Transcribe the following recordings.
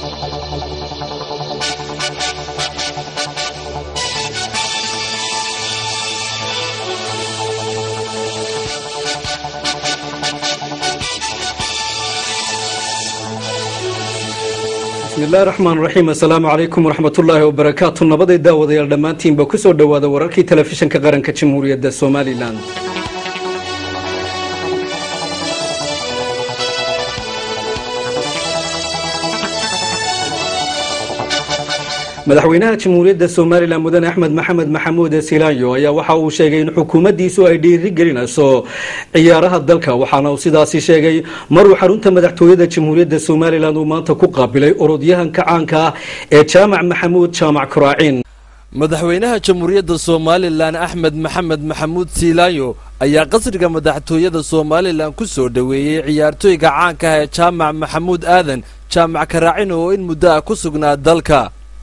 bismillahi raxmaan raxiim assalaamu calaykum waraxmatullaahi wabarakaatu nabaday daawadayaal dhammaantiinba ku soo dhowaada wararkii telefishinka qaranka jamhuuriyadda somalilan madaxweynaha jamhuuriyadda somalilan mudane axmed maxamed maxamuud silaanyo ayaa waxa uu sheegay in xukuumaddiisu ay dhiiri gelinayso ciyaaraha dalka waxaana uu sidaasi sheegay maruu xarunta madaxtooyada jamhuuriyadda somalilan uu maanta ku qaabilay orodyahanka caanka ah ee jaamac maxamuud jaamac kuraacin madaxweynaha jamhuuriyadda somalilan axmed maxamed maxamuud siilaayo ayaa qasriga madaxtooyada somalilan ku soo dhoweeyey ciyaartooyga caanka ah ee jaamac maxamuud aadan jaamac karaacin oo in muddo ah ku sugnaa dalka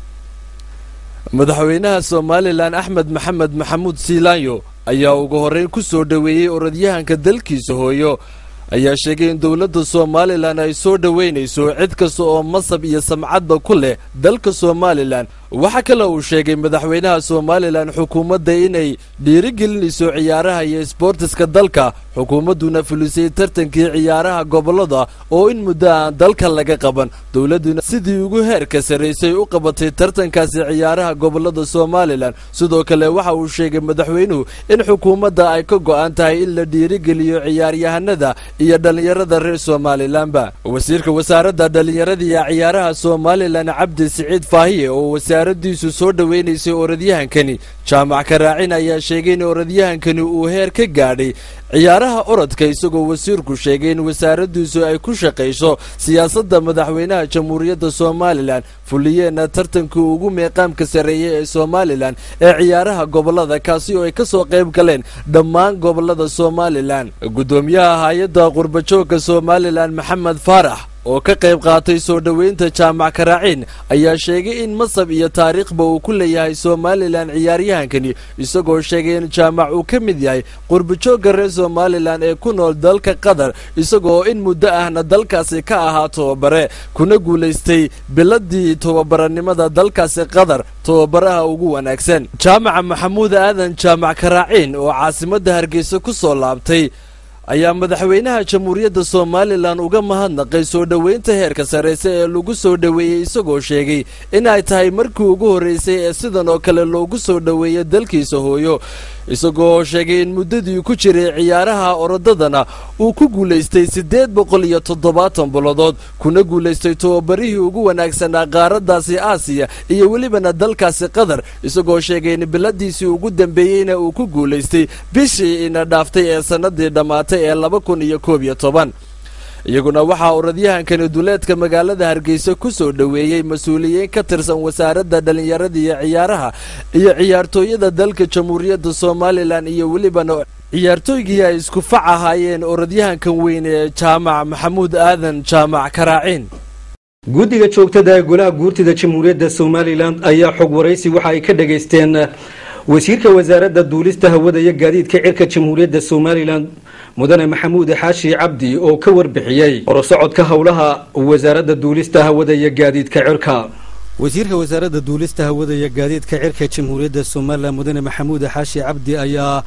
madaxweynaha somalilan axmed maxamed maxamuud siilaanyo ayaa ugu horreyn ku soo dhoweeyey orodyahanka dalkiisa hooyo ayaa sheegay in dowladda somalilan ay soo dhoweynayso cid kasta oo masab iyo samcadba ku leh dalka somalilan waxaa kale uu sheegay madaxweynaha somalilan xukuumadda inay dhiirigelinayso ciyaaraha iyo sboortiska dalka xukuumadduna fulisay tartankii ciyaaraha gobollada oo in muddo aan dalka laga qaban dowladduna sidii ugu heerka sarraysay u qabatay tartankaasi ciyaaraha gobollada somalilan sidoo kale waxa uu sheegay madaxweynuhu in xukuumadda ay ka go'an tahay in la dhiirigeliyo ciyaaryahanada iyo dhallinyarada reer somalilanba wasiirka wasaaradda dhallinyarada iyo ciyaaraha somalilan cabdi siciid faahiye oo wasaaraddiisu soo dhoweynaysay orodyahankani jaamac karaacin ayaa sheegay in orodyahankani uu heer ka gaadhay ciyaaraha orodka isagoo wasiirku sheegay in wasaaraddiisu ay ku shaqayso siyaasadda madaxweynaha jamhuuriyadda somalilan fuliyeenna tartankii ugu meeqaamka sarreeyey ee somalilan ee ciyaaraha gobollada kaasi oo ay ka soo qayb galeen dhammaan gobollada somalilan guddoomiyaha hay-adda qurbajoogka somalilan maxamed faarax oo ka qayb qaatay soo dhoweynta jaamac karaaciin ayaa sheegay in masab iyo taariikhba uu ku leeyahay somalilan ciyaaryahankani isagoo sheegay in jaamac uu ka mid yahay qurbajoogga reer somalilan ee ku nool dalka qatar isagoo in muddo ahna dalkaasi ka ahaa tobabare kuna guulaystay biladii tobabaranimada dalkaasi qatar tobabaraha ugu wanaagsan jaamaca maxamuud aadan jaamac karaaciin oo caasimadda hargeysa ku soo laabtay ayaa madaxweynaha jamhuuriyadda somalilan uga mahadnaqay soo dhoweynta heerka sarrayse ee lagu soo dhoweeyey isagoo sheegay in ay tahay markii ugu horraysay ee sidan oo kale loogu soo dhoweeya dalkiisa hooyo isagoo sheegay in muddadii ku jiray ciyaaraha orodadana uu ku guulaystay siddeed boqol iyo toddobaatan bilodood kuna guulaystay tobabarihii ugu wanaagsanaa qaaraddaasi aasiya iyo welibana dalkaasi qatar isagoo sheegay in biladiisii ugu dambeeyeyna uu ku guulaystay bishii ina dhaaftay ee sannadii dhammaatay ee laba kun iyo koob iyo toban iyaguna waxaa orodyahankani duleedka magaalada hargeysa ku soo dhoweeyey mas-uuliyiin ka tirsan wasaaradda dhallinyarada iyo ciyaaraha iyo ciyaartooyada dalka jamhuuriyadda somalilan iyo welibana ciyaartooygii ay isku fac ahaayeen orodyahankan weyn ee jaamac maxamuud aadan jaamac karaaciin guddiga joogtada ee golaha guurtida jamhuuriyadda somalilan ayaa xog waraysi waxa ay ka dhageysteen wasiirka wasaaradda duulista hawada iyo gaadiidka cirka jamhuuriyadda somalilan mudane maxamuud xaashi cabdi oo ka warbixiyey horosocodka howlaha wasaaradda duulista hawada iyo gaadiidka cirka wasiirka wasaaradda duulista hawada iyo gaadiidka cirka jamhuuriyadda somalilan mudane maxamuud xaashi cabdi ayaa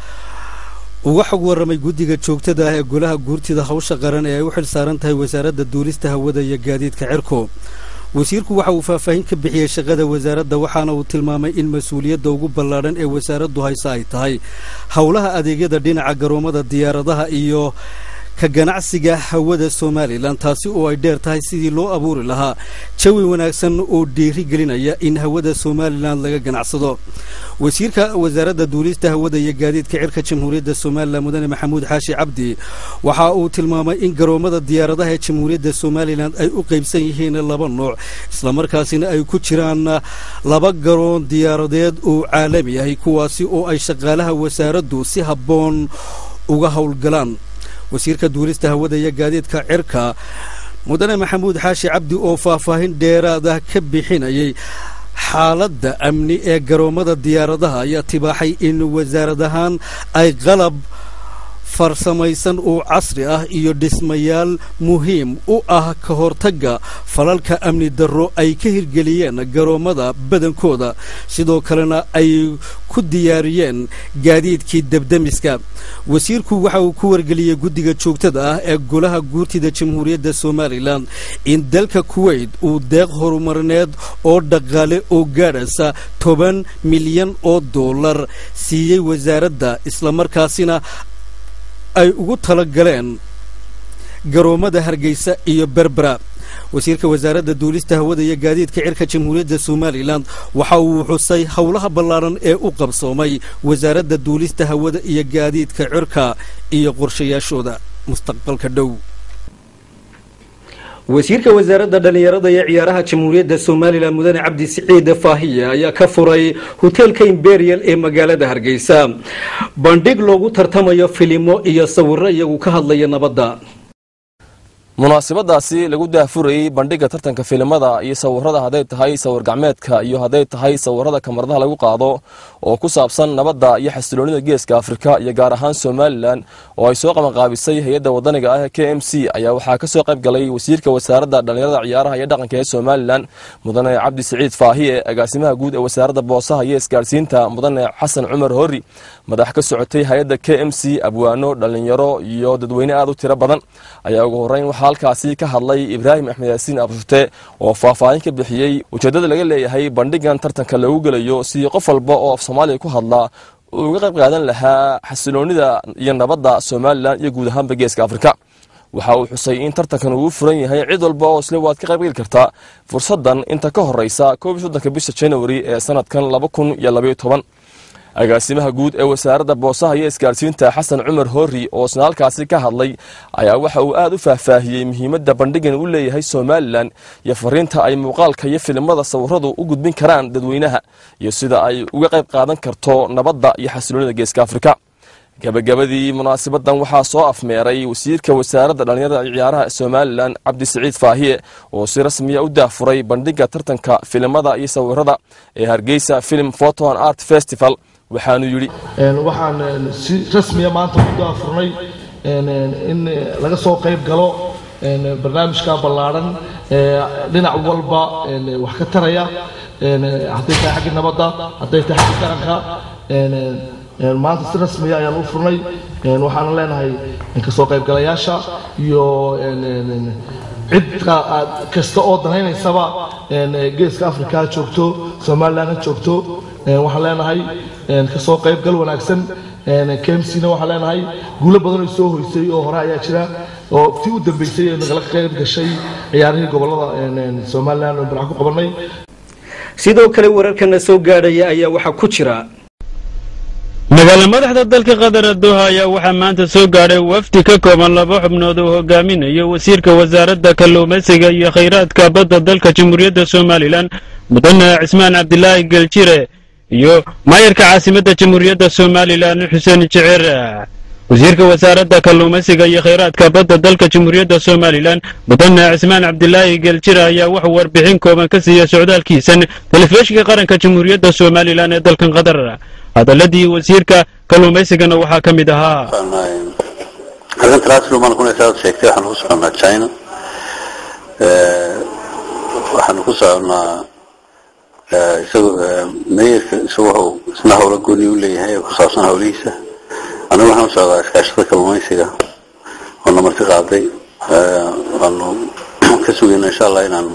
uga xog waramay guddiga joogtada ah ee golaha guurtida hawsha qaran ee ay u xil saaran tahay wasaaradda duulista hawada iyo gaadiidka cirku wasiirku waxa uu faahfaahin ka bixiyey shaqada wasaaradda waxaana uu tilmaamay in mas-uuliyadda ugu ballaadhan ee wasaaraddu hayse ay tahay howlaha adeegyada dhinaca garoomada diyaaradaha iyo ka ganacsiga hawada somalilan taasi oo ay dheer tahay sidii loo abuuri lahaa jawi wanaagsan oo dhiiri gelinaya in hawada somalilan laga ganacsado wasiirka wasaaradda duulista hawada iyo gaadiidka cirka jamhuuriyadda somalilan mudane maxamuud xaashi cabdi waxa uu tilmaamay in garoomada diyaaradaha ee jamhuuriyadda somalilan ay u qaybsan yihiin laba nooc islamarkaasina ay ku jiraan laba garoon diyaaradeed oo caalami ahi kuwaasi oo ay shaqaalaha wasaaraddu si habboon uga howlgalaan wasiirka duulista hawada iyo gaadiidka cirka mudane maxamuud xaashi cabdi oo faahfaahin dheeraada ka bixinayay xaaladda amni ee garoomada diyaaradaha ayaa tibaaxay in wasaarad ahaan ay qalab farsamaysan oo casri ah iyo dhismayaal muhiim u ah ka hortagga falalka amni darro ay ka hirgeliyeen garoommada badankooda sidoo kalena ay ku diyaariyeen gaadiidkii debdemiska wasiirku waxa uu ku wargeliyey guddiga joogtada ah ee golaha guurtida jamhuuriyadda somalilan in dalka kuweyt uu deeq horumarineed oo dhaqaale oo gaadhaysa toban milyan oo dollar siiyey wasaaradda islamarkaasina ay ugu tala galeen garoommada hargeysa iyo berbera wasiirka wasaaradda duulista hawada iyo gaadiidka cirka jamhuuriyadda somalilan waxa uu xusay howlaha ballaaran ee u qabsoomay wasaaradda duulista hawada iyo gaadiidka cirka iyo qorshayaashooda mustaqbalka dhow wasiirka wasaaradda dhallinyarada iyo ciyaaraha jamhuuriyadda somalilan mudane cabdi siciid faahiye ayaa ka furay hoteelka imberial ee magaalada hargeysa bandhig loogu tartamayo filimo iyo sawiro iyagu ka hadlaya nabadda munaasabadaasi lagu daahfurayey bandhigga tartanka filimada iyo sawirada hadday tahay sawir gacmeedka iyo hadday tahay sawirada kamaradaha lagu qaado oo ku saabsan nabadda iyo xasiloonida geeska afrika iyo gaar ahaan somalilan oo ay soo qabanqaabisay hay-adda wadaniga ah ee k m c ayaa waxaa ka soo qayb galay wasiirka wasaaradda dhallinyarada ciyaaraha iyo dhaqanka ee somalilan mudane cabdi siciid faahiye agaasimaha guud ee wasaaradda boosaha iyo isgaadhsiinta mudane xasan cumar hori madax ka socotay hay-adda k m c abwaano dhallinyaro iyo dadweyne aad u tiro badan ayaa ugu horeyn halkaasi ka hadlay ibraahim axmed yaasiin abshute oo faahfaahin ka bixiyey ujeeddada laga leeyahay bandhigan tartanka lagu gelayo sidii qof walba oo af soomaaliya ku hadla uu uga qayb qaadan lahaa xasiloonida iyo nabadda somalilan iyo guud ahaanba geeska afrika waxa uu xusay in tartankan uu furan yahay cid walba oo isle waad ka qaybgeli kartaa fursaddan inta ka horeysa koob iyo soddonka bisha january ee sanadkan laba kun iyo labayo toban agaasimaha guud ee wasaaradda boosaha iyo isgaadhsiinta xasan cumar hori oo isna halkaasi ka hadlay ayaa waxa uu aad u faahfaahiyey muhiimadda bandhigan u leeyahay somalilan iyo fariinta ay muuqaalka iyo filimada sawiradu u gudbin karaan dadweynaha iyo sida ay uga qayb qaadan karto nabadda iyo xasiloonida geeska afrika gabagabadii munaasabadan waxaa soo afmeeray wasiirka wasaaradda dhallinyarada ciyaaraha somalilan cabdi siciid faahiye oo si rasmiya u daahfuray bandhigga tartanka filimada iyo sawirada ee hargeysa film photo and art festival waxaanu yidhi waxaan si rasmiya maanta u daafurnay in laga soo qayb galo barnaamijka ballaadhan dhinac walba wax ka taraya hadday tahay xagga nabadda hadday tahay xagga qaranka maanta si rasmiya ayaan u furnay waxaana leenahay kasoo qaybgalayaasha iyo cid kasta oo danaynaysaba geeska africa ha joogto somalilan ha joogto waxaan leenahay kasoo qaybgal wanaagsan kmcna waxaan leenahay guulo badan oo soo hoysay oo hore ayaa jira oo tii u dambeysay ee nagala qayb gashay ciyaarihii gobolada somalilan oo barax ku qabanay sidoo kale wararkana soo gaadhaya ayaa waxaa ku jira magaala madaxda dalka qatar doha ayaa waxaa maanta soo gaadhay wafdi ka kooban laba xubnood oo hogaaminayo wasiirka wasaaradda kalluumaysiga iyo khayraadka badda dalka jamhuuriyadda somalilan mudane cismaan cabdilaahi geljire iyo maayarka caasimadda jamhuuriyadda somalilan xuseen jeceer wasiirka wasaaradda kalluumaysiga iyo khayraadka badda dalka jamhuuriyadda somalilan mudane cismaan cabdilaahi geljire ayaa wuxuu warbixin kooban ka siiya socdaalkiisan telefishinka qaranka jamhuuriyadda somalilan ee dalkan qatar hadaladii wasiirka kalluumaysigana waxaa ka mid ahaa arrinta laaslumaan kunaysaa sheegtay waxaanu ku soconnaa china waxaanu ku soconnaa isagu meeyarka isagu wuxuu isna howlo gooni u leeyahay ee ku saabsan howlihiisa anigu waxaan u socdaa iskaashada kalluumaysiga oo na marti qaaday waanu ka sugayna insha allah inaan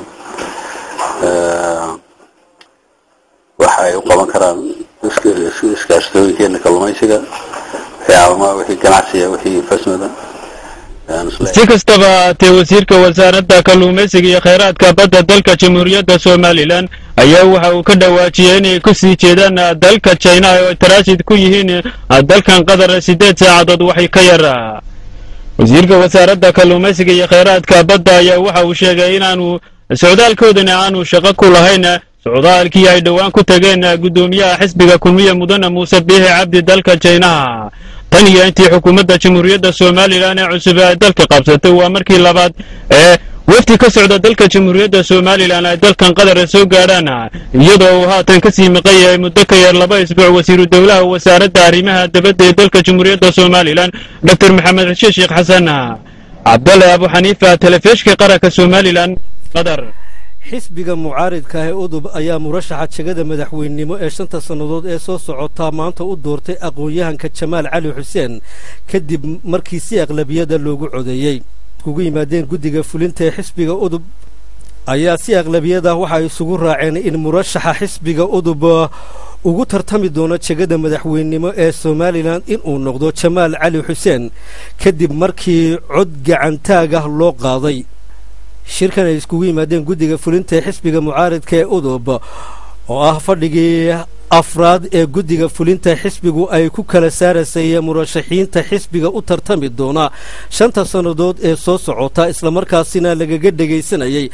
waxa ay u qaban karaan iskaashatooyinkeena kalluumaysiga wixii caalamaha wixii ganacsiga wixii fasmada si kastaba haatee wasiirka wasaaradda kalluumaysiga iyo khayraadka badda dalka jamhuuriyadda somalilan ayaa waxa uu ka dhawaajiyey inay ku sii jeedaan dalka jina oo taraashid ku yihiin dalkan qatar siddeed saacadood waxay ka yar wasiirka wasaaradda kalluumaysiga iyo khayraadka badda ayaa waxa uu sheegay inaanu socdaalkoodana aanu shaqo ku lahayn socdaalkii ay dhowaan ku tageen guddoomiyaha xisbiga kulmiye mudane muuse biixi cabdi dalka jaynaha tan iyo intii xukuumadda jamhuuriyadda somalilan ee cusub ay dalka qabsatay waa markii labaad ee wafdi ka socda dalka jamhuuriyadda somalilan ay dalkan qadara soo gaadhaan iyadoo uu haatan ka sii maqan yahay muddo ka yar laba isbuuc wasiiru dowlaha wasaaradda arrimaha dabadda ee dalka jamhuuriyadda somalilan dor maxamed xushe sheekh xasan cabdalle abu xaniifa telefishka qaranka somalilan qadar xisbiga mucaaridka ah ee udub ayaa murashaxa jegada madaxweynenimo ee shanta sannadood ee soo socotaa maanta u doortay aqoon-yahanka jamaal cali xuseen kadib markii si aqlabiyada loogu codeeyey iskugu yimaadeen guddiga fulinta ee xisbiga udub ayaa si aqlabiyada waxay isugu raaceen in murashaxa xisbiga udub ugu tartami doono jegada madaxweynenimo ee somalilan inuu noqdo jamaal cali xuseen kadib markii cod gacantaag ah loo qaaday shirkan ay iskugu yimaadeen guddiga fulinta ee xisbiga mucaaridka ee udub oo ah fadhigii afraad ee guddiga fulinta xisbigu ay ku kala saarasay murashaxiinta xisbiga u tartami doona shanta sannadood ee soo socota islamarkaasina lagaga dhegaysanayay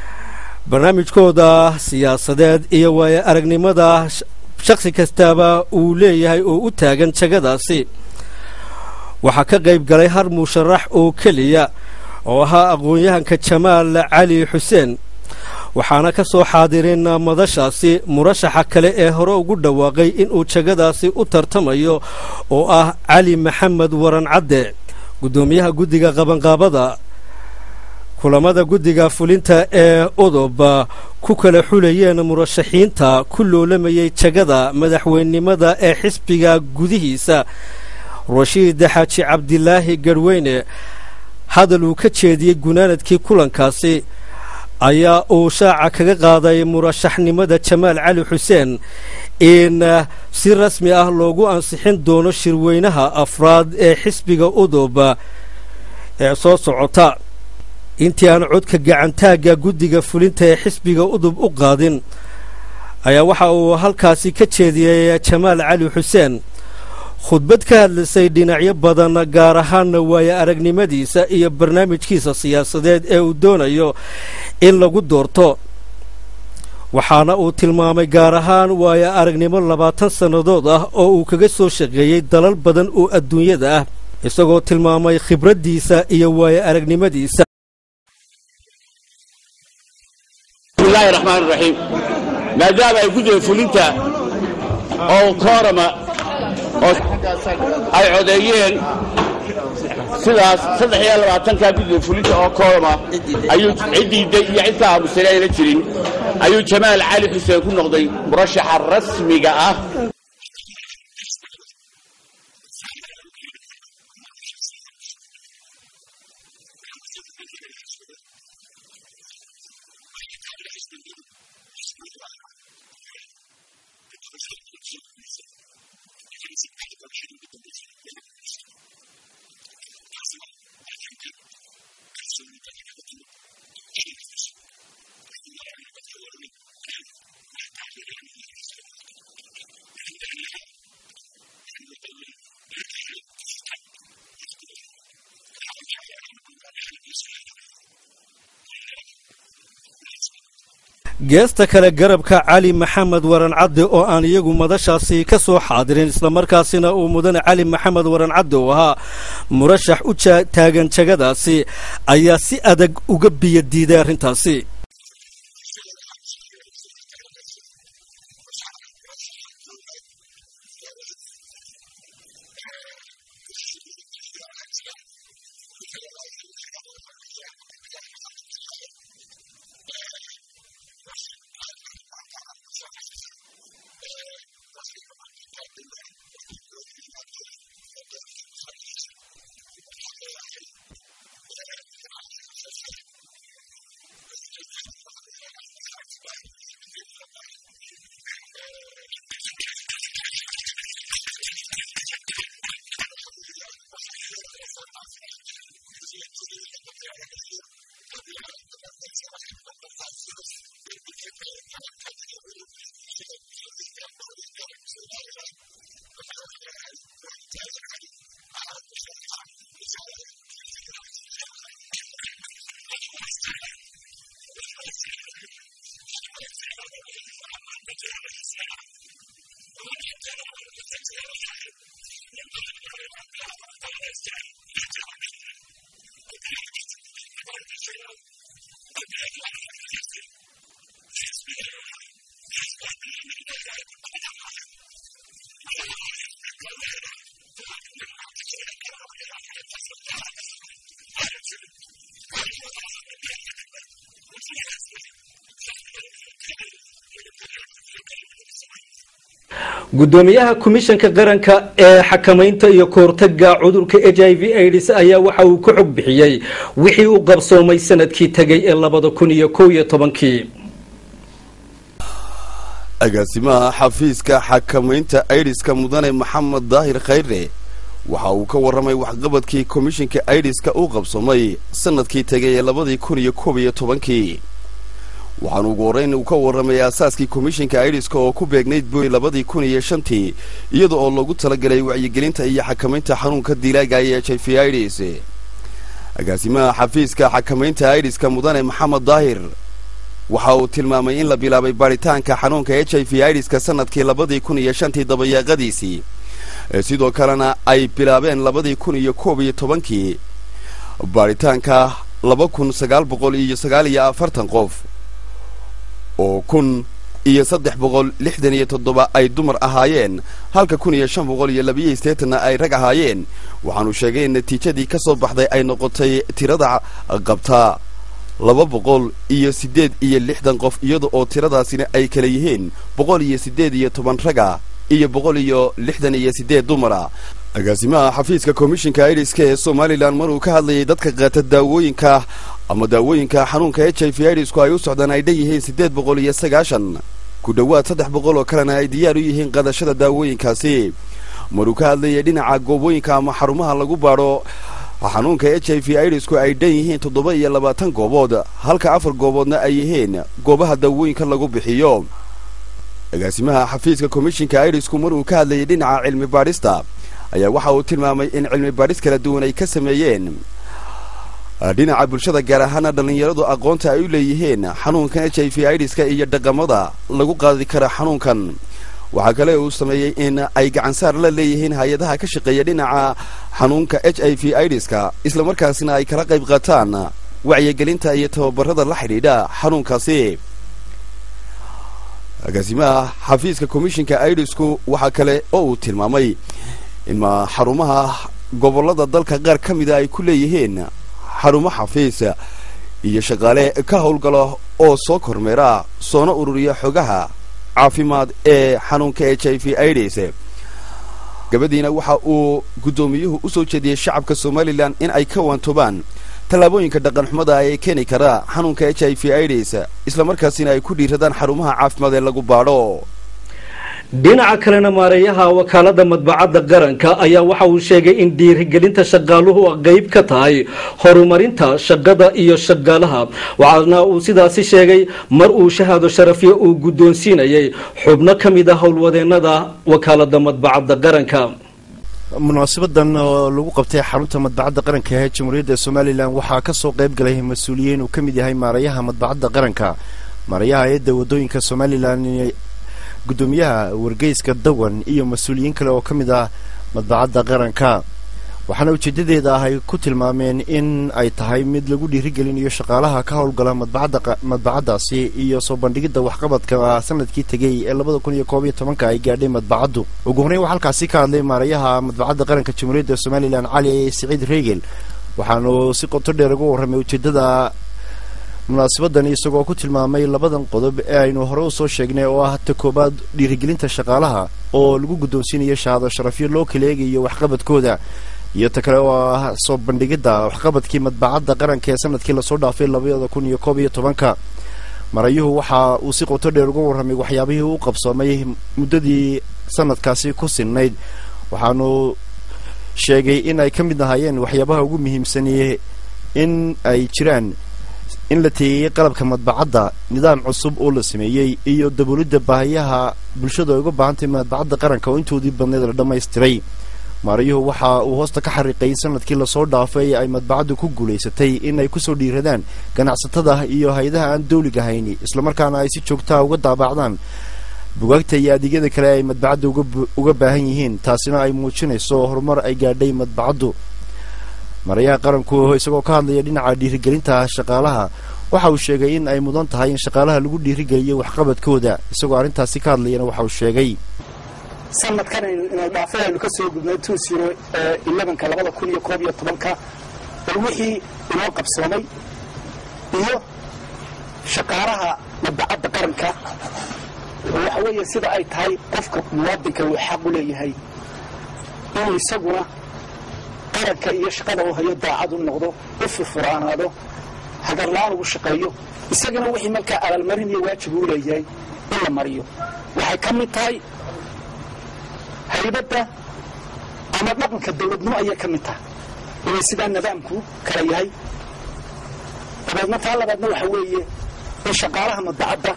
barnaamijkooda siyaasadeed iyo waayo aragnimada shakhsi kastaaba uu leeyahay oo u taagan jagadaasi waxaa ka qayb galay har musharax oo keliya oo ahaa aqoon-yahanka jamaal cali xuseen waxaana ka soo xaadirin madashaasi murashaxa kale ee hore ugu dhawaaqay inuu jagadaasi u tartamayo oo ah cali maxamed waran cadde guddoomiyaha guddiga qabanqaabada kulamada guddiga fulinta ee udub ku kala xulayeen murashaxiinta ku loolamayay jagada madaxweynenimada ee xisbiga gudihiisa rashiid xaaji cabdilaahi garweyne hadal uu ka jeediyey gunaanadkii kulankaasi ayaa uu shaaca kaga qaaday murashaxnimada jamaal cali xuseen in si rasmi ah loogu ansixin doono shirweynaha afraad ee xisbiga udub ee soo socota intii aan codka gacantaagga guddiga fulinta ee xisbiga udub u qaadin ayaa waxa uu halkaasi ka jeediyey jamaal cali xuseen khudbad ka hadlaysay dhinacyo badan gaar ahaanna waayo aragnimadiisa iyo barnaamijkiisa siyaasadeed ee uu doonayo in lagu doorto waxaana uu tilmaamay gaar ahaan waayo aragnimo labaatan sannadood ah oo uu kaga soo shaqeeyey dalal badan oo adduunyada ah isagoo tilmaamay khibraddiisa iyo waayo aragnimadiisa bismillahi raxmaan raxiim maadaama ay guddiga fulinta oo koorama oo ay codeeyeen sidaas saddex iyo labaatankaa guddiga fulinta oo koorama ayuu ciddiidday iyo cid ka aamusane ayna jirin ayuu jamaal cali xuseen ku noqday murashaxa rasmiga ah geesta kale garabka cali maxamed waran cadde oo aan iyagu madashaasi ka soo xaadirin islamarkaasina uu mudane cali maxamed waran cadde uu ahaa murashax u taagan jagadaasi ayaa si adag uga biyo diiday arrintaasi gudoomiyaha komishanka qaranka ee xakamaynta iyo kahortaga cudurka h i v aids ayaa waxa uu ka xog bixiyey wixii uu qabsoomay sanadkii tegay ee labada kun iyo kow iyo tobankii agaasimaha xafiiska xakamaynta aidiska mudane maxamed daahir khayre waxa uu ka warramay waxqabadkii komishinka aidiska u qabsoomay sanadkii tegay ee labadii kun iyo koob iyo tobankii waxaanu ugu horreyn uu ka warramay aasaaskii komishinka aidiska oo ku beegnayd boy labadii kun iyo shantii iyada oo loogu talagalay wacyigelinta iyo xakamaynta xanuunka dilaaga ee h i v aids agaasimaha xafiiska xakamaynta aidiska mudane maxamed daahir waxa uu tilmaamay in la bilaabay baaritaanka xanuunka h i v aidiska sanadkii labadii kun iyo shantii dabayaaqadiisii sidoo kalena ay bilaabeen labadii kun iyo koob iyo tobankii baaritaanka laba kun sagaal boqol iyo sagaal iyo afartan qof oo kun iyo saddex boqol lixdan iyo toddoba ay dumar ahaayeen halka kun iyo shan boqol iyo labiyo sideetanna ay rag ahaayeen waxaanu sheegay in natiijadii ka soo baxday ay noqotay tirada qabtaa laba boqol iyo siddeed iyo lixdan qof iyada oo tiradaasina ay kala yihiin boqol iyo siddeed iyo toban raga iyo boqol iyo lixdan iyo siddeed dumara agaasimaha xafiiska komishinka aidiska ee somalilan maruu ka hadlayay dadka qaata daawooyinka ama daawooyinka xanuunka h i v aidisku ay u socdaan ay dhan yihiin siddeed boqol iyo sagaashan ku dhowaad saddex boqol oo kalena ay diyaar u yihiin qaadashada daawooyinkaasi maruu ka hadlayay dhinaca goobooyinka ama xarumaha lagu baadho xanuunka h i v aidisku ay dhan yihiin toddoba iyo labaatan goobood halka afar gooboodna ay yihiin goobaha daawooyinka lagu bixiyo agaasimaha xafiiska komishinka aidisku maruu ka hadlayay dhinaca cilmi baadhista ayaa waxa uu tilmaamay in cilmi baadhis kala duwan ay ka sameeyeen dhinaca bulshada gaar ahaana dhallinyaradu aqoonta ay u leeyihiin xanuunkan h i v aidiska iyo dhaqamada lagu qaadi kara xanuunkan waxaa kale uu sameeyey in ay gacansaar la leeyihiin hay-adaha ka shaqeeya dhinaca xanuunka h i v aidiska islamarkaasina ay kala qayb qaataan wacyigelinta iyo tababarada la xidhiidha xanuunkaasi agaasimaha xafiiska komishinka aidisku waxaa kale oo uu tilmaamay in xarumaha gobollada dalka qaar ka mida ay ku leeyihiin xarumo xafiis iyo shaqaale ka howlgala oo soo kormeera soona ururiya xogaha caafimaad ee xanuunka h i v aids gabadiina waxa uu guddoomiyuhu u soo jeediyey shacabka somalilan in ay ka waantoobaan tallaabooyinka dhaqanxumada ee keeni kara xanuunka h i v aids islamarkaasina ay ku dhiiradaan xarumaha caafimaad ee lagu baadho dhinaca kalena maareeyaha wakaalada madbacadda qaranka ayaa waxa uu sheegay in dhiirigelinta shaqaaluhu qayb ka tahay horumarinta shaqada iyo shaqaalaha waxaana uu sidaasi sheegay mar uu shahaado sharafyo uu guddoonsiinayay xubno ka mid a howlwadeenada wakaalada madbacadda qaranka munaasabadan oo lagu qabtay xarunta madbacadda qaranka ee jamhuuriyadda somalilan waxaa ka soo qayb galay mas-uuliyiin uu ka mid yahay maareeyaha madbacadda qaranka maareeyaha hay-adda wadooyinka somalilan guddoomiyaha wargeyska dawan iyo mas-uuliyiin kale oo ka mid ah madbacadda qaranka waxaana ujeedadeeda ah ay ku tilmaameen in ay tahay mid lagu dhiirigelinayo shaqaalaha ka howlgala madbacaddaasi iyo soo bandhigidda waxqabadka sanadkii tegey ee labada kun iyo koob iyo tobanka ay gaadhay madbacaddu ugu horreyn waxaa halkaasi ka hadlay maarayaha madbacadda qaranka jamhuuriyadda somalilan cali siciid reegel waxaanu si qoto dheer uga warramay ujeeddada munaasabadan isagoo ku tilmaamay labadan qodob ee aynu hore u soo sheegnay oo ah ta koobaad dhiirigelinta shaqaalaha oo lagu guddoonsiinayo shahaado sharafyo loo kala eegayo waxqabadkooda iyo ta kale oo ah soo bandhigidda waxqabadkii madbacadda qaranka ee sanadkii lasoo dhaafay labada kun iyo koob iyo tobanka marayuhu waxa uu si qoto dheer uga warramay waxyaabihii u qabsoomay muddadii sanadkaasi ku sinnayd waxaanu sheegay in ay ka mid ahaayeen waxyaabaha ugu muhiimsaniyey in ay jiraan in la teeyey qalabka madbacadda nidaam cusub oo la sameeyey iyo daboolidda baahiyaha bulshada ay uga baahantay madbacadda qaranka oo intoodii badneed la dhammaystiray maarayuhu waxa uu hoosta ka xariiqay sanadkii lasoo dhaafay ay madbacaddu ku guulaysatay in ay kusoo dhiiradaan ganacsatada iyo hay-adaha aan dawliga hayni islamarkaana ay si joogtaa uga daabacdaan bugaagta iyo adeegyada kale ay madbacadda uga baahan yihiin taasina ay muujinayso horumar ay gaadhay madbacaddu marayaha qaranku isagoo ka hadlaya dhinaca dhiirigelinta shaqaalaha waxa uu sheegay in ay mudan tahay in shaqaalaha lagu dhiirigeliyo waxqabadkooda isagoo arrintaasi ka hadlayana waxa uu sheegay sanadkan inay dhaafay aynu ka soo gudnay two zero elevenka labada kun iyo koob iyo tobanka bal wixii inoo qabsoomay iyo shaqaalaha madbacadda qaranka oo waxa weeye sida ay tahay qofka muwaadinka uu xaq u leeyahay inuu isaguna qaranka iyo shaqada uu hayo daacad u noqdo u furfuraanaado hagarla-aan ugu shaqeeyo isagana wixii markaa abaalmarin iyo waajib uu leeyahay in la mariyo waxay ka mid tahay haybadda ama dhaqanka dowladnimo ayay ka mid tahay inay sidaa nidaamku kala yahay dabeedna taa labaadna waxa weeye in shaqaalaha madbacadda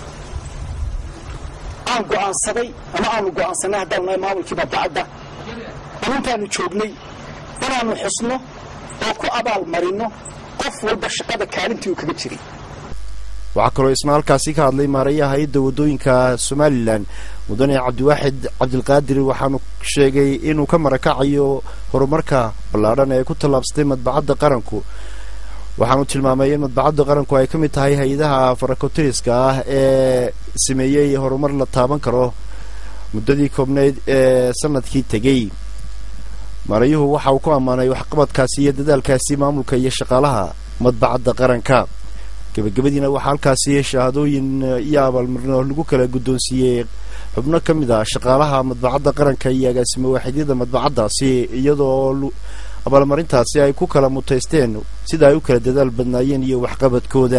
aan go'aansaday ama aanu go'aansanay haddaan nahay maamulkii madbacadda in intaanu joognay inaannu xusno oo ku abaal marino qof walba shaqada kaalintii uu kaga jiray waxaa kaloo isna halkaasi ka hadlay maarayaha hay-adda waddooyinka somalilan mudane cabdiwaaxid cabdilqaadir waxaanu sheegay inuu ka marakacayo horumarka ballaadhan ee ku tallaabsatay madbacadda qaranku waxaanu tilmaamay in madbacadda qaranku ay ka mid tahay hay-adaha farakotiriska ah ee sameeyey horumar la taaban karo muddadii koobnayd ee sanadkii tegey maarayuhu waxa uu ku ammaanay waxqabadkaasi iyo dadaalkaasi maamulka iyo shaqaalaha madbacadda qaranka gebagabadiina waxaa halkaasi shahaadooyin iyo abaalmarino lagu kala guddoonsiiyey xubno ka mid ah shaqaalaha madbacadda qaranka iyo agaasimo waaxidyada madbacaddaasi iyadoo abaalmarintaasi ay ku kala mutaysteen sida ay u kala dadaal badnaayeen iyo waxqabadkooda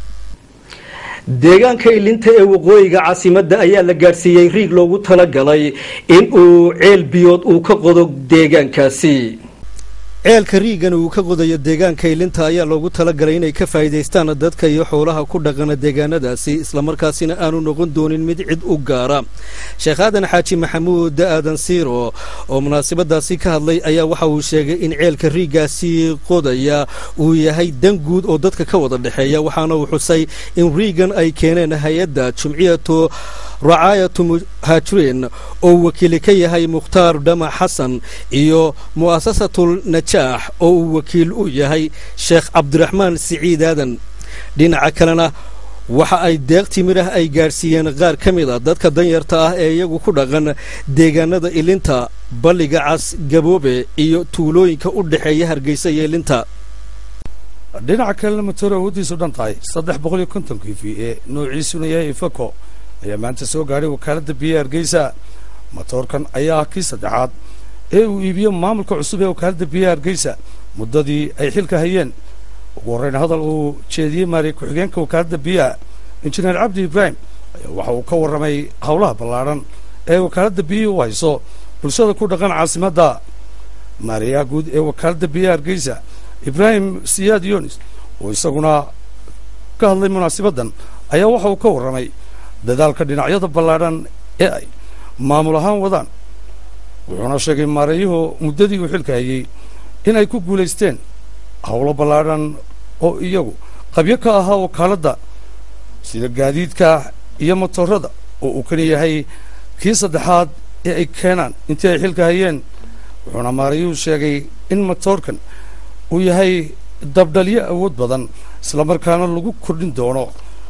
deegaanka ilinta ee waqooyiga caasimadda ayaa la gaadhsiiyey riig loogu talagalay in uu ceel biyood uu ka qodo deegaankaasi ceelka riigan uu ka qodayo deegaanka ilinta ayaa loogu talagalay inay ka faa'iidaystaan dadka iyo xoolaha ku dhaqana deegaanadaasi islamarkaasina aanu noqon doonin mid cid u gaara sheekh aadan xaaji maxamuud aadan siiro oo munaasabadaasi ka hadlay ayaa waxa uu sheegay in ceelka riigaasi qodaya uu yahay dan guud oo dadka ka wada dhexeeya waxaana uu xusay in riigan ay keeneen hay-adda jumciyatu racaayatu muhaajiriin oo wakiili ka yahay mukhtaar dhama xasan iyo mu'asasatul najaax oo uu wakiil u yahay sheekh cabdiraxmaan siciid aadan dhinaca kalena waxa ay deeq timir ah ay gaadhsiiyeen qaar ka mid a dadka danyarta ah ee iyagu ku dhaqan deegaanada ilinta balliga cas gaboobe iyo tuulooyinka u dhexeeya hargeysa iyo ilinta dhinaca kalena matoor awooddiisu dhan tahay saddex boqol iyo konton k v ee noociisuna yahay ifako ayaa maanta soo gaadhay wakaaladda biyaha hargeysa matoorkan ayaa ah kii saddexaad ee uu iibiyo maamulka cusub ee wakaaladda biyaha hargeysa muddadii ay xilka hayeen ugu horreyn hadal uu jeediyey maariya ku-xigeenka wakaaladda biyaha injineer cabdi ibraahim ayaa waxa uu ka warramay howlaha ballaadhan ee wakaaladda biyihii u hayso bulshada ku dhaqan caasimadda maariyaha guud ee wakaaladda biyaha hargeysa ibraahim siyaad yunis oo isaguna ka hadlay munaasabaddan ayaa waxa uu ka warramay dadaalka dhinacyada ballaadhan ee ay maamul ahaan wadaan wuxuuna sheegay maareeyuhu muddadii uu xilka hayey inay ku guulaysteen howlo ballaadhan oo iyagu qabyo ka ahaa wakaaladda sida gaadiidka iyo motorada oo uu kan yahay kii saddexaad ee ay keenaan intii ay xilka hayeen wuxuuna maareeyuhu sheegay in motoorkan uu yahay dabdhalyo awood badan islamarkaana lagu kordhin doono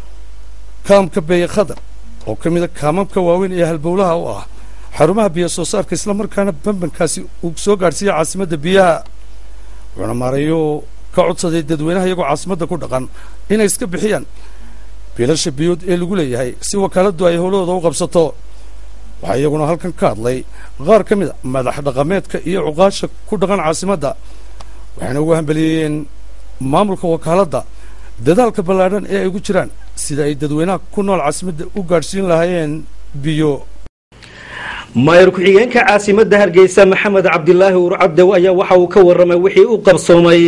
kaamka beeye khadar oo ka mida kaamamka waaweyn ee halbowlaha u ah xarumaha biyo soo saarka islamarkaana bambankaasi uu soo gaadhsiiya caasimadda biyaha wuxuuna maareeyuhu ka codsaday dadweynaha iyagoo caasimadda ku dhaqan inay iska bixiyaan biilasha biyood ee lagu leeyahay si wakaaladdu ay howlahooda u qabsato waxaa iyaguna halkan ka hadlay qaar ka mid a madax dhaqameedka iyo cuqaasha ku dhaqan caasimadda waxayna ugu hambeliyeen maamulka wakaaladda dadaalka ballaadhan ee ay ugu jiraan sida ay dadweynaha ku nool caasimadda u gaadhsiin lahaayeen biyo maayar ku-xigeenka caasimadda hargeysa maxamed cabdilaahi urcabdow ayaa waxa uu ka warramay wixii u qabsoomay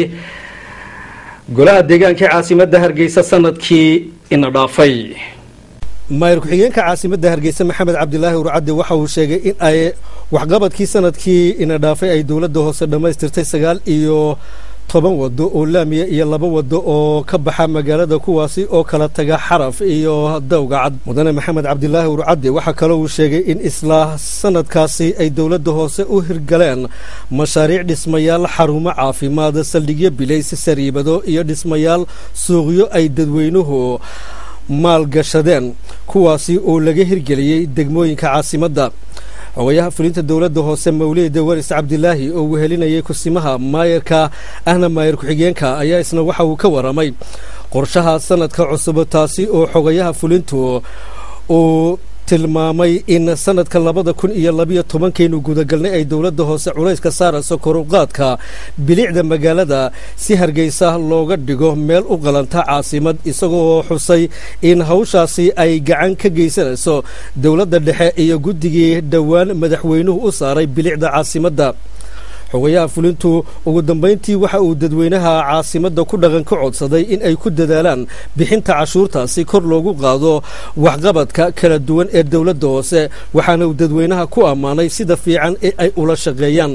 golaha deegaanka caasimadda hargeysa sanadkii ina dhaafay maayar ku-xigeenka caasimadda hargeysa maxamed cabdilaahi urcabde waxa uu sheegay in ay waxqabadkii sanadkii ina dhaafay ay dowladda hoose dhammaystirtay sagaal iyo toban wado oo laamiya iyo laba wado oo ka baxa magaalada kuwaasi oo kala taga xaraf iyo dawgacad mudane maxamed cabdilaahi urcadde waxaa kaloo uu sheegay in isla sanadkaasi ay dowladda hoose u hirgaleen mashaariic dhismayaal xarumo caafimaad saldhigyo bilays sariibado iyo dhismayaal suuqyo ay dadweynuhu maalgashadeen kuwaasi oo laga hirgeliyey degmooyinka caasimadda xogayaha fulinta dowladda hoose mawlida waris cabdilaahi oo wehelinayay kusimaha maayarka ahna maayar ku-xigeenka ayaa isna waxa uu ka warramay qorshaha sanadka cusub taasi oo xogayaha fulintu uu tilmaamay in sanadka labada kun iyo labiyo tobankaynu gudagalnay ay dowladda hoose culayska saarayso koruqaadka bilicda magaalada si hargeysa looga dhigo meel u qalanta caasimad isagoo xusay in hawshaasi ay gacan ka geysanayso dowladda dhexe iyo guddigii dhowaan madaxweynuhu u saaray bilicda caasimadda xogayaha fulintu ugu dambayntii waxa uu dadweynaha caasimadda ku dhaqan ka codsaday in ay ku dadaalaan bixinta cashuurtaasi kor loogu qaado waxqabadka kala duwan ee dowladda hoose waxaana uu dadweynaha ku ammaanay sida fiican ee ay ula shaqeeyaan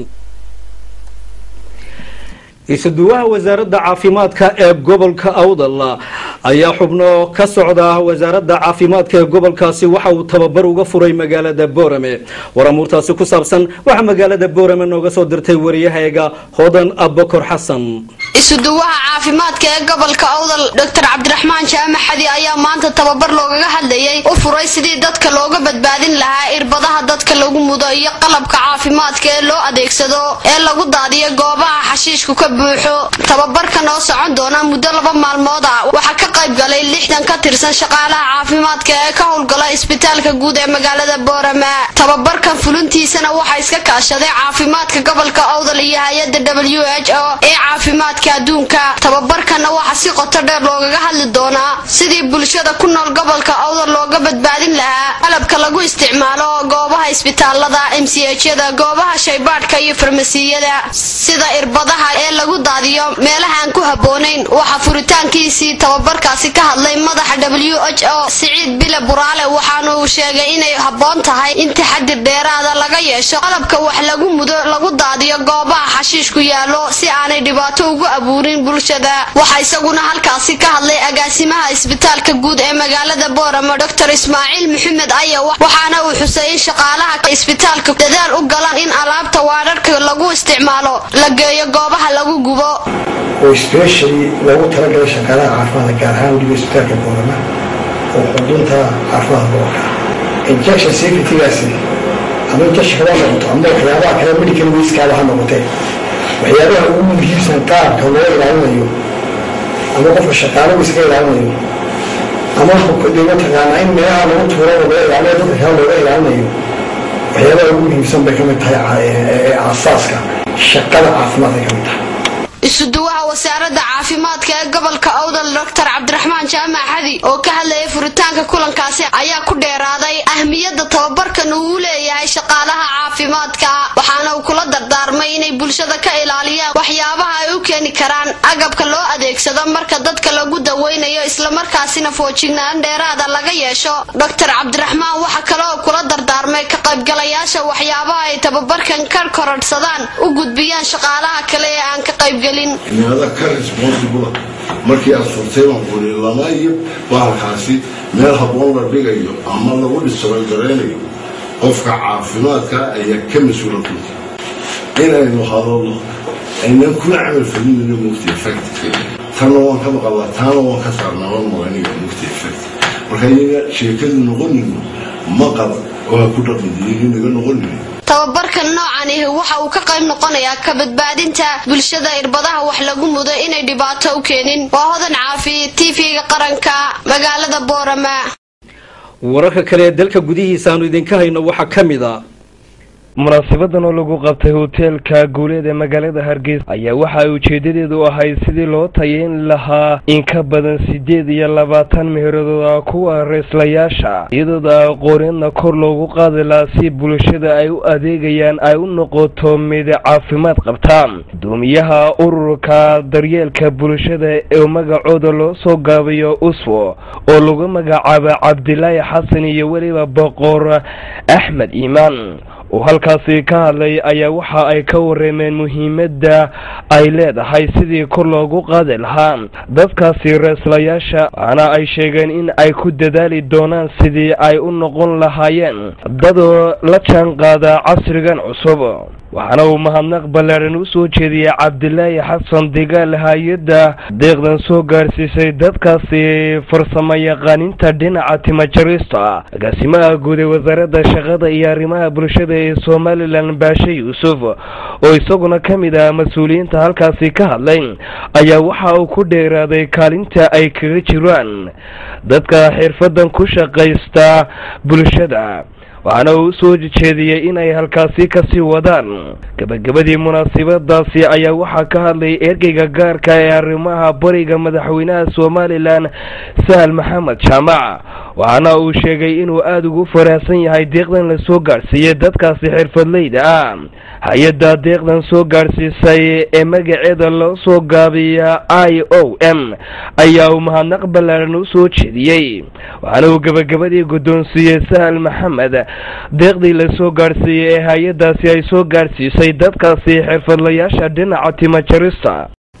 isuduwaha wasaaradda caafimaadka ee gobolka awdal ayaa xubno ka socda wasaaradda caafimaadka ee gobolkaasi waxa uu tababar uga furay magaalada boorame war amuurtaasi ku saabsan waxaa magaalada boorame nooga soo dirtay wariyahayaga hodan abokor xasan isuduwaha caafimaadka ee gobolka awdal doctor cabdiraxmaan jaamac xadi ayaa maanta tababar loogaga hadlayay u furay sidii dadka looga badbaadin lahaa irbadaha dadka lagu mudo iyo qalabka caafimaadka ee loo adeegsado ee lagu daadiyo goobaha xashiishku ka buuxo tababarkan oo socon doona muddo laba maalmood ah waxaa ka qayb galay lixdan ka tirsan shaqaalaha caafimaadka ee ka howlgala isbitaalka guud ee magaalada boorama tababarkan fulintiisana waxaa iska kaashaday caafimaadka gobolka awdal iyo hay-adda w h o ee caafimaadka adduunka tababarkanna waxaa si qoto dheer loogaga hadli doonaa sidii bulshada ku nool gobolka awdal looga badbaadin lahaa qalabka lagu isticmaalo goobaha isbitaalada mchada goobaha shaybaadhka iyo farmasiyada sida irbadaha ee lagu daadiyo meelahaan ku habboonayn waxaa furitaankiisii tababarkaasi ka hadlay madaxa w h o siciid bile buraale waxaana uu sheegay inay habboon tahay in taxadir dheeraada laga yeesho qalabka wax lagu mudo lagu daadiyo goobaha xashiishku yaallo si aanay dhibaato ugu abuurin bulshada waxaa isaguna halkaasi ka hadlay agaasimaha isbitaalka guud ee magaalada boorama doctor ismaaciil maxamed aya waxaana uu xusay in shaqaalaha isbitaalka dadaal u galan in alaabta waadharhka lagu isticmaalo la geeyo goobaha lagu gubo oo specially loogu talagalay shaqaalaha caafimaadka gaar ahaan weliba isbitaalka boorama oo xudunta caafimaadka gobolka injection safetygaasi ama injectionka ha noqoto ama waxyaabaha kale medical waskaaba ha noqotee waxyaabaha ugu muhiimsan qaabka loo ilaalinayo ama qofka shaqaalagu iska ilaalinayo ama mataqaanaa in meelaha lagu tuuro looga ilaaliyo dadka kale looga ilaalinayo waxyaabaha ugu muhiimsan bay ka mid tahay ee aasaaska shaqada caafimaadka ka mid tahay isuduwaha wasaaradda caafimaadka ee gobolka awdal doctor cabdiraxmaan jaamac xadi oo ka hadlayay furitaanka kulankaasi ayaa ku dheeraaday ahmiyadda tababarkan uu leeyahay shaqaalaha caafimaadka waxaana uu kula dardaarmay inay bulshada ka ilaaliyaan waxyaabaha ay u keeni karaan agabka loo adeegsado marka dadka lagu daweynayo islamarkaasina foojignaan dheeraada laga yeesho doctor cabdiraxmaan waxa kale oo kula dardaarmay ka qaybgalayaasha waxyaabaha ay tababarkan ka korodhsadaan u gudbiyaan shaqaalaha kale ee aan ka qaybgelin meelada ka responsible markii aad furtay baan kuli lama iyo bahalkaasi meel habboon la dhigayo ama lagu dhisarogaraynayo qofka caafimaadka ayaa ka mas-uula kulti inaynu hadalno aynan kuna camal falinayno mugti effect tanna waan ka maqalaa taana waan ka saarnaa waan maganiga mugti effect marka iyaga sheekadu noqonayno maqal oo ha ku dhaqandiyin inaga noqonayno tababarkan noocan ahi waxa uu ka qayb noqonayaa ka badbaadinta bulshada irbadaha wax lagu mudo inay dhibaato u keenin waa hodan caafi tv-ga qaranka magaalada boorama wararka kale ee dalka gudihiisa aanu idinka hayno waxaa ka mid a munaasabadan oo lagu qabtay hoteelka guuleed ee magaalada hargeysa ayaa waxa ay ujeedadeedu ahayd sidii loo tayeyn lahaa in ka badan sideed iyo labaatan meheradooda kuwa reeslayaasha iyadooda aqooneedna kor loogu qaadi lahaa si bulshada ay u adeegayaan ay u noqoto mid caafimaad qabta gudoomiyaha ururka daryeelka bulshada ee magacooda loo soo gaabayo uswo oo lagu magacaaba cabdilaahi xasan iyo weliba boqor axmed iimaan oo halkaasi ka hadlay ayaa waxa ay ka wareemeen muhiimadda ay leedahay sidii kor loogu qaadi lahaa dadkaasi reeslayaasha waana ay sheegeen in ay ku dadaali doonaan sidii ay u noqon lahaayeen dadoo la jaan qaada casrigan cusub waxaana uu mahadnaq ballaadhan u soo jeediyey cabdilaahi xasan digaal hay-adda deeqdan soo gaarsiisay dadkaasi farsamo yaqaaninta dhinaca timajarista agaasimaha guud ee wasaaradda shaqada iyo arrimaha bulshada ee somalilan baashe yuusuf oo isaguna ka mid ah mas-uuliyiinta halkaasi ka hadlay ayaa waxa uu ku dheeraaday kaalinta ay kaga jiraan dadka xirfadan ku shaqaysta bulshada waxaana uu usoo jeediyey in ay halkaasi kasii wadaan gebagabadii munaasabadaasi ayaa waxaa ka hadlayay ergeyga gaarka ee arrimaha bariga madaxweynaha somalilan sahal maxamed jaamac waxaana uu sheegay inuu aada ugu faraahsan yahay deeqdan la soo gaadhsiiyey dadkaasi xirfadleyda ah hay-adda deeqdan soo gaadhsiisay ee magaceeda loo soo gaabiya i o m ayaa uu mahadnaq ballaaran u soo jeediyey waxaana uu gebagabadii guddoonsiiyey sahal maxamed deeqdii la soo gaadhsiiyey ee hay-addaasi ay soo gaadhsiisay dadkaasi xirfadlayaasha dhinaca timajarista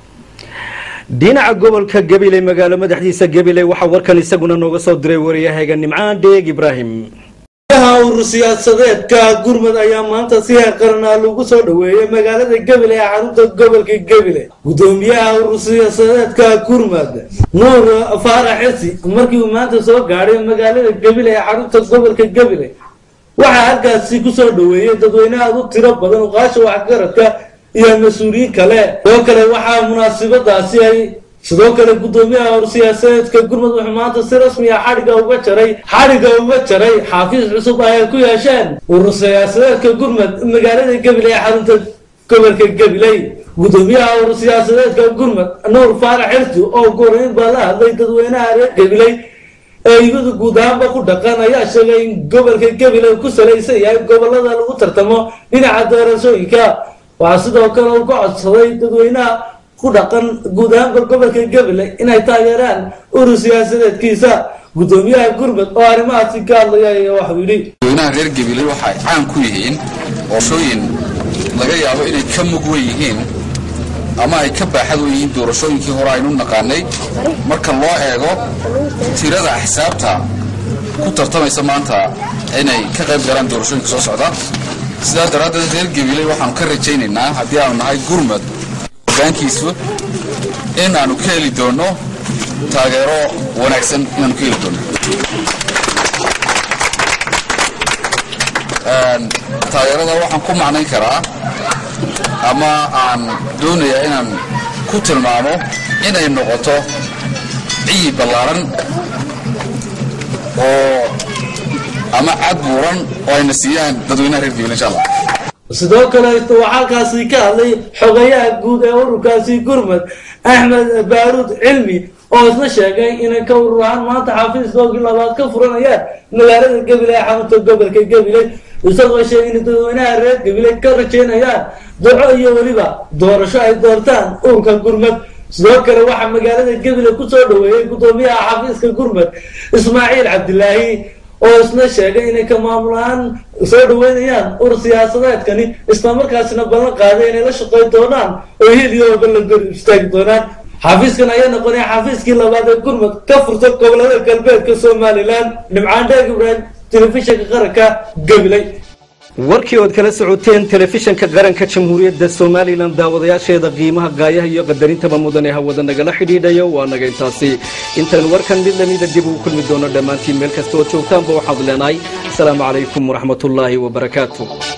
dhinaca gobolka gabiley magaalo madaxdiisa gabiley waxaa warkan isaguna nooga soo diray wariyahayga nimcaan dheeg ibraahim urur siyaasadeedka gurmud ayaa maanta si heer qaranaa lagu soo dhaweeyey magaalada gabiley ee xarunta gobolka gabiley gudoomiyaha urur siyaasadeedka gurmud nuur faarax xisi markii uu maanta soo gaadhay magaalada gabiley ee xarunta gobolka gabiley waxaa halkaasi kusoo dhaweeyey dadweyne aad u tiro badan uqaasha waxgaradka iyo mas-uuliyiin kale sidoo kale waxaa munaasabadaasi ay sidoo kale gudoomiyaha hor siyaasadeedka gurmud wuxuu maanta si rasmi ah xadhigga uga jaray xadhigga uga jaray xafiis cusub ay ku yeesheen urur siyaasadeedka gurmud magaalada gabiley ee xarunta gobolka gabiley gudoomiyaha urur siyaasadeedka gurmud nuur faarax xirsi oo goreyn baa la hadlay dadweynaha reer gabiley ee iyadu guud ahaanba ku dhaqan ayaa sheegay in gobolka gabiley ku salaysan yahay gobolada lagu tartamo dhinaca doorashooyinka waxaa sidoo kale uu ka codsaday dadweynaha ku dhaqan guud ahaanba gobolka gabiley inay taageeraan urur siyaasadeedkiisa gudoomiyaha gurmud oo arrimahaasi ka hadlaya ayaa waxuu yidhi dadweynaha reer gabiley waxay caan ku yihiin doorashooyin laga yaabo inay ka mug wen yihiin ama ay ka baaxad wen yihiin doorashooyinkii hore aynu naqaanay marka loo eego tirada axsaabta ku tartamaysa maanta inay ka qayb galaan doorashooyinka soo socda sidaa daraaddeed reer gabiley waxaanu ka rajaynaynaa haddii aanu nahay gurmud hogaankiisu in aanu ka heli doono taageero wanaagsan inaanu ka heli doono taageerada waxaan ku macnayn karaa ama aan doonayaa inaan ku tilmaamo inay noqoto ciyi ballaaran oo ama cad buuran oo ayna siiyaan dadweynaha reer gabil insha allah sidoo kale waxaa halkaasi ka hadlay xogayaha guud ee ururkaasi gurmud axmed baaruud cilmi oo isna sheegay inay ka urur ahaan maanta xafiiskoogii labaad ka furanayaan magaalada gabiley ee xarunta gobolka gabiley isagoo sheegay in dadweynaha reer gabiley ka rajaynayaan duco iyo weliba doorasho ay doortaan ururka gurmud sidoo kale waxaa magaalada gabiley kusoo dhaweeyey gudoomiyaha xafiiska gurmud ismaaciil cabdilaahi oo isna sheegay inay ka maamulaan soo dhaweynayaan urur siyaasadeedkani islamarkaasina ballan qaaday inay la shaqayn doonaan oo heliyoba la gor istaagi doonaan xafiiskan ayaa noqonaya xafiiskii labaad ee gurmud ka furta gobolada galbeedka somalilan nimcaan dheeg ibraahim telefishinka qaranka gabiley warkii ood kala socoteen telefishanka qaranka jamhuuriyadda somalilan daawadayaasheeda qiimaha gaayaha iyo qadarintaba mudan ee hawada nagala xidhiidhayo waa naga intaasi intaynu warkan mid lamida dib ugu kulmi doono dhammaantiin meel kasta oo joogtaanba waxaad leenahay asalaamu calaykum waraxmatullaahi wabarakaatu